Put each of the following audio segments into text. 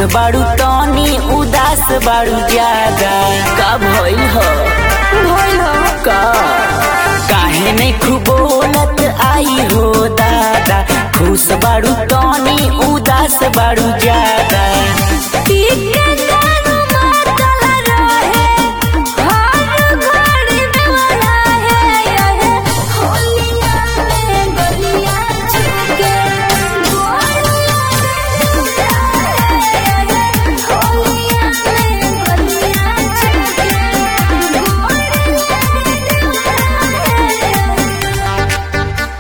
बाड़ू तनी उदास बाड़ू ज्यादा का भइल हो भइल हो का काहे नहीं खूब बोलत आई हो दादा खुश बाड़ू तनी उदास बाड़ू ज्यादा पीके दारू मातल रहे हर घड़ी देवरा है यहे होलिया में गलिया छुके गोलिया है यहे होलिया में गलिया छुके गोलिया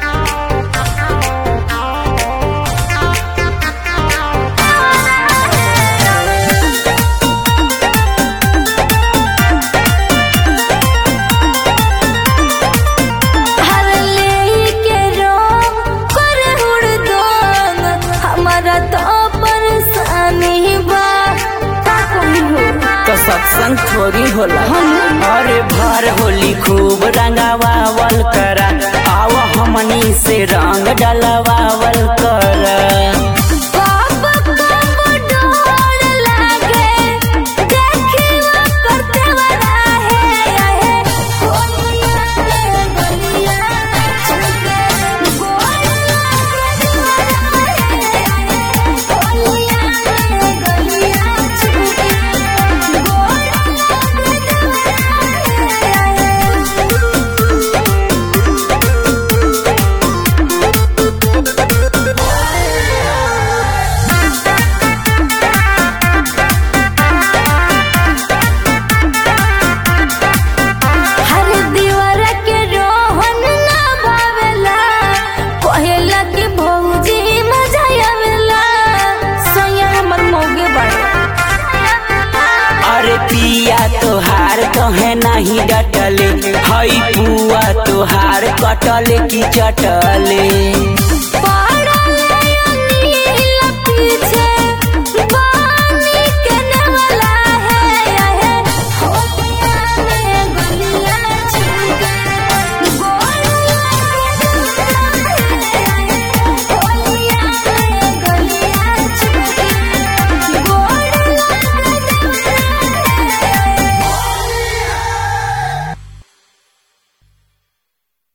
हर लेके रोम करे हुड़दंग हमारा तो परेशानी बा का कही हो तो सत्संग थोड़ी होला अरे भर होली खूब रंगावावल करा आव हमनी से रंग डलवावल करा कब कब डोर लागे देखी करते वाला है है होलिया में गलिया छुके गोलिया होलिया में गलिया छुके हर दीवार के रोहन ना भावेला कहेला कि भौजी मजा आवेला सैया हमर मोगे बड़ा अरे पिया तोहार कहे नहीं डटले हई पुआ तोहार कटले की चटले